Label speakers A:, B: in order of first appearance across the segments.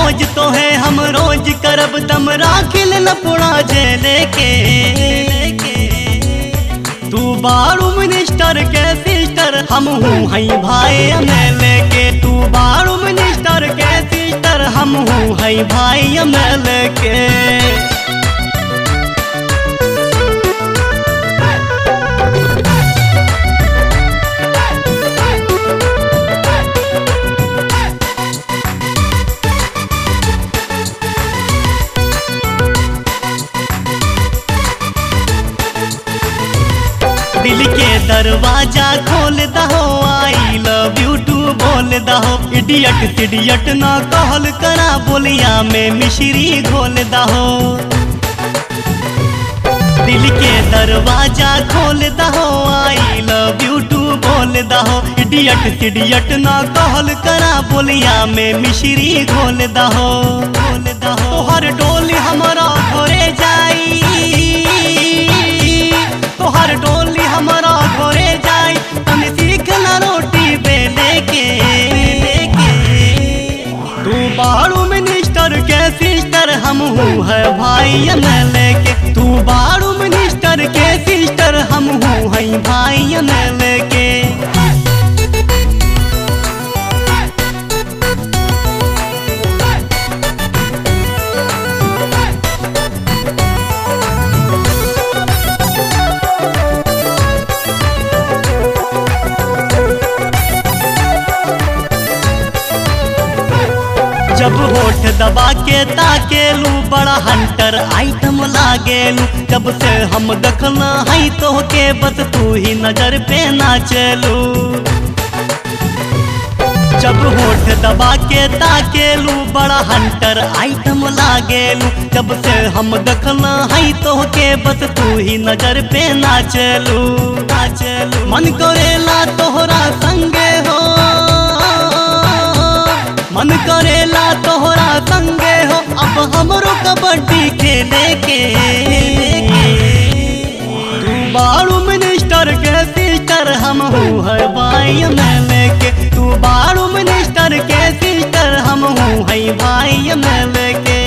A: खोज तो है हम रोज करब दम राखिल न पुड़ा जेले के तू बारू मिनिस्टर के सिस्टर हम हूँ हई भाई एमएलए के तू बारू मिनिस्टर के सिस्टर हम हूँ हई भाई एमएलए के दिल के दरवाजा खोल दहो आई लव यू टू बोल दहो इडियट सिडियट ना कहल करा बोलिया में मिश्री घोल दहो दिल के दरवाजा खोल दहो आई लव यू टू बोल दहो इडियट सिडियट ना कहल करा बोलिया में मिश्री घोल दहो घोल दहो तोहर डोली हमारा घरे जाई तोहर डोली हमारा घरे जाई तन सीख ना रोटी बेले के तू बारू मिनिस्टर के सिस्टर हम हूँ है भाई एमएलए के तू बारू मिनिस्टर के सिस्टर हम हूँ है भाई एमएलए के जब होठ दबा के ताकेलू बड़ा हंटर आइटम लागेलू जब से हम देखना है तो के बस तू ही नजर पे नाचलू जब होठ दबा के ताकेलू बड़ा हंटर आइटम लागेलू जब से हम देखना है तो के बस तू ही नजर पे नाचलू नाचलू मन करेला तोहरा संगे हो मन करेला तोहरा संगे हो अब हमरो कबड्डी खेले के तू बारू मिनिस्टर के सिस्टर हम हूँ है भाई एमएलए के तू बारू मिनिस्टर के सिस्टर हम हूँ है भाई एमएलए के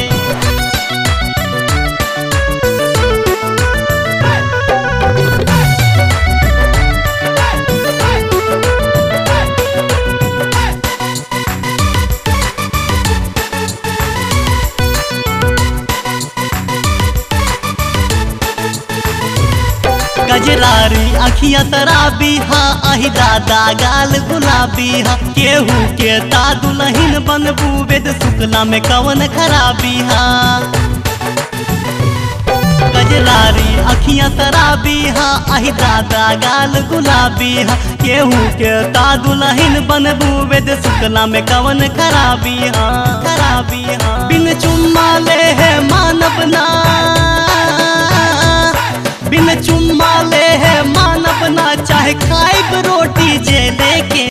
A: गजरारी अखिया तराबी हा अहि दादा गाल गुलाबी हा केहू के ता दुलहिन बनबू वेद शुक्ला में कवन खराबी हा गजरारी अखिया तराबी हा अहि दादा गाल गुलाबी हा केहू के ता दुलहिन बनबू वेद शुक्ला में कवन खराबी हा खराबी हा बिन चुम्मा ले है मानव ना बिन चुम्मा ले है मानव ना चाहे खाए रोटी जे लेके